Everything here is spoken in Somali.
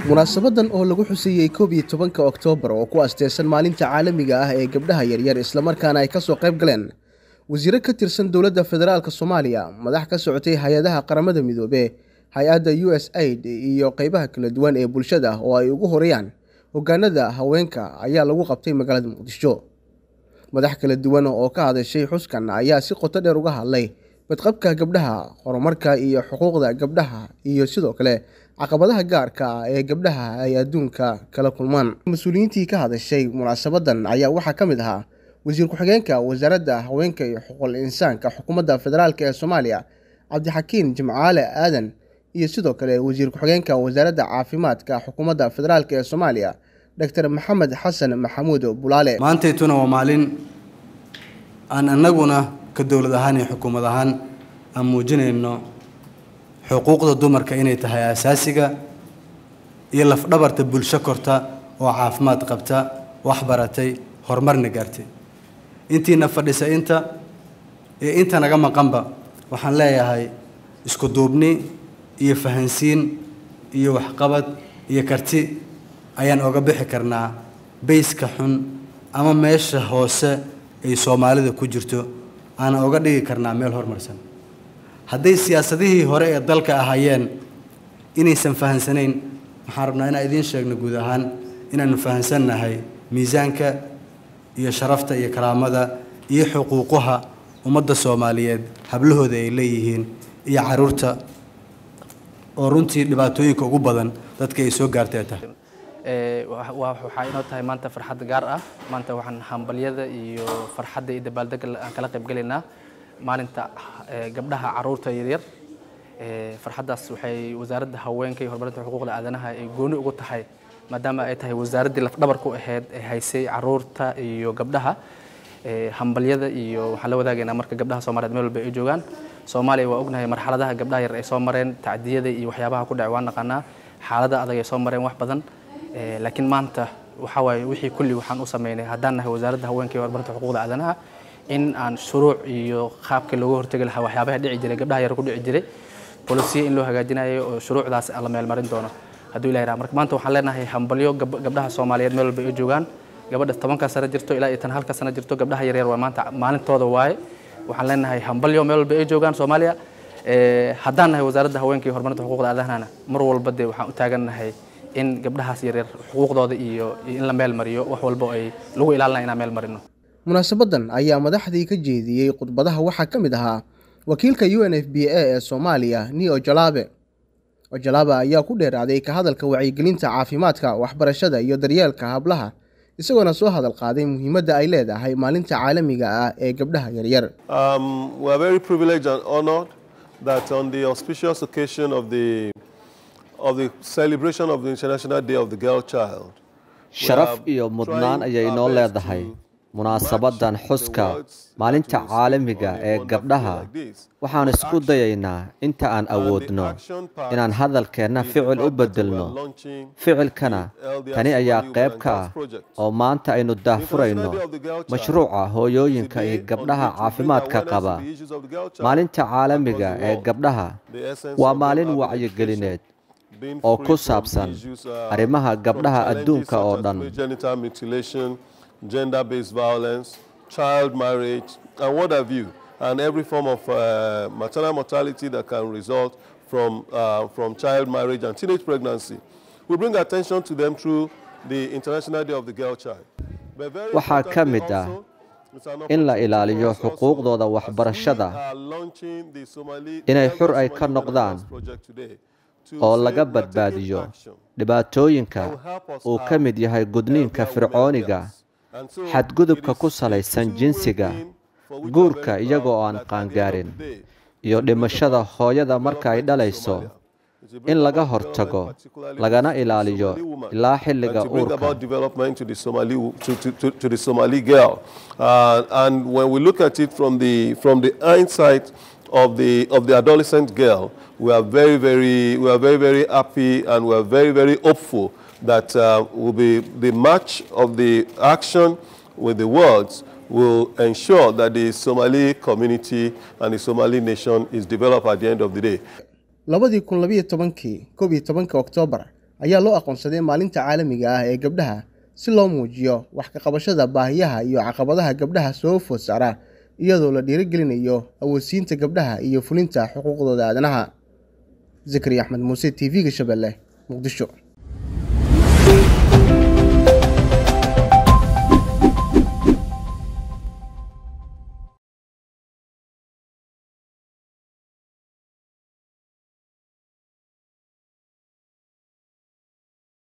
munaasabadan oo lagu xuseeyey koob iyo tobanka oktoobar oo ku asteysan maalinta caalamiga ah ee gabdhaha yaryar islamarkaana ay kasoo qayb galeen wasiiro ka tirsan dowladda federaalk soomaaliya madax ka socotay hay-adaha qaramada midoobe hay-adda u s aid iyo qeybaha kala duwan ee bulshada oo ay ugu horeeyaan hogaanada haweenka ayaa lagu qabtay magaalada muqdisho madax kala duwan oo ka hadashay xuskan ayaa si qoto dheer uga hadlay badqabka gabdhaha horumarka iyo xuquuqda gabdhaha iyo sidoo kale caqabadaha gaarka ah ee gabdhaha ay adduunka kala kulmaan mas-uuliyiintii ka hadashay munaasabadan ayaa waxaa ka mid ahaa wasiir ku-xigeenka wasaaradda haweenka iyo xuquuqul insaanka xukuumadda federaalk ee soomaaliya cabdixakiin jimcaale aadan iyo sidoo kale wasiir ku-xigeenka wasaaradda caafimaadka xukuumadda federaalk ee soomaaliya doctor maxamed xasan maxamuud bulaale maantaytuna waa maalin aan annaguna ka dowlad ahaan iyo xukuumad ahaan aan muujinayno xuquuqda dumarka inay tahay asaasiga iyo lafdhabarta bulsho korta oo caafimaad qabta wax baratay horumarna gaartay intiina fadhisa inta iyo inta naga maqanba waxaan leeyahay isku duubni iyo fahansiin iyo waxqabad iyo karti ayaan oga bixi karnaa bayska xun ama meesha hoose ay soomaalida ku jirto aanan oga dhigi karnaa meel horumarsan hadday siyaasadihii hore ee dalka ahaayeen inaysan fahansanayn waxaan rabnaa inaan idiin sheegno guud ahaan inaanu fahansannahay miisaanka iyo sharafta iyo karaamada iyo xuquuqaha ummadda soomaaliyeed hablahooda ay leeyihiin iyo caruurta oo runtii dhibaatooyinka ugu badan dadka ay soo gaartay ay tahay waxaa inoo tahay maanta farxad gaar ah maanta waxaan hambalyada iyo farxadda iyo dabaaldega aan kala qayb gelaynaa maalinta gabdhaha caruurta yaryar farxaddaas waxay wasaaradda haweenka iyo horumarinta xuquuqda aadanaha ay gooni ugu tahay maadaama ay tahay wasaaraddii lafdhabar ku ahayd ee haysay caruurta iyo gabdhaha hambalyada iyo waxaan la wadaagaynaa marka gabdhaha soomaaliyeed meel walba ay joogaan soomaaliya waa ognahay marxaladaha gabdhaha yar ay soo mareen tacdiyada iyo waxyaabaha ku dhacay waa naqaanaa xaalada adag ay soo mareen wax badan laakiin maanta waxaa waaye wixii kulli waxaan u sameynay haddaan nahay wasaaradda haweenka iyo horumarinta xuquuqda aadanaha in aan shuruuc iyo qaabkii looga hortegi lahaa waxyaabaha dhici jiray gabdhaha yar ku dhici jiray bolisiya in loo hagaajinayo oo shuruucdaas la meelmarin doono hadduu ilahi raha marka maanta waxaan leenahay hambalyo gabdhaha soomaaliyeed meel walba ay joogaan gabadha tobanka sano jirto ilaa iyo tan halka sano jirto gabdhaha yaryar waa maanta maalintooda waaye waxaan leenahay hambalyo meel walba ay joogaan soomaaliya haddaan nahay wasaaradda haweenka iyo horumarinta xuquuqda aadanahana mar walba dee waxaan u taagannahay in gabdhahaas yaryar xuquuqdooda iyo in la meel mariyo wax walba ay lagu ilaalinaya inaan meel marino munaasabadan ayaa madaxdii ka jeediyey khudbadaha waxaa ka mid ahaa wakiilka u n f b a ee soomaaliya ni ojalabe ojalabe ayaa ku dheeraaday ka hadalka wacyigelinta caafimaadka waxbarashada iyo daryeelka hablaha isagoona soo hadal qaaday muhiimadda ay leedahay maalinta caalamiga ah ee gabdhaha yaryar that on the auspicious occasion of the of the celebration of the International Day of the Girl Child. sharaf iyo mudnaan ayay noo leedahay munaasabadan xuska maalinta caalamiga ee gabdhaha waxaan isku dayaynaa inta aan awoodno inaan hadalkeenna ficil u beddelno ficilkana tani ayaa qayb ka ah oo maanta aynu daahfurayno mashruuca hooyooyinka iyo gabdhaha caafimaadka qaba maalinta caalamiga ee gabdhaha waa maalin wacyigelineed oo ku saabsan arrimaha gabdhaha adduunka oo dhan gender-based violence, child marriage, and what have you, and every form of uh, maternal mortality that can result from, uh, from child marriage and teenage pregnancy. We bring attention to them through the International Day of the Girl Child. waxaa ka mid ah in la ilaaliyo xuquuqdooda waxbarashada inay xur ay ka noqdaan oo laga badbaadiyo dhibaatooyinka uu ka mid yahay gudniinka fircooniga xadgudubka ku salaysan jinsiga guurka iyagoo aan qaangaarin iyo dhimashada hooyada marka ay dhalayso in laga hortago lagana ilaaliyo ilaa xilliga uurka of the of the adolescent girl we are very very we are very very happy and we are very very hopeful that uh, will be the match of the action with the words will ensure that the Somali community and the Somali nation is developed at the end of the day. labadii kun labiyo tobankii koob iyo tobanka oktoobar ayaa loo aqoonsaday maalinta caalamiga ah ee gabdhaha si loo muujiyo wax ka qabashada baahiyaha iyo caqabadaha gabdhaha soo food saara iyadoo la dhiirigelinayo awoodsiinta gabdhaha iyo fulinta xuquuqdooda aadanaha zakariya axmed muuse t v-ga shabeelle muqdisho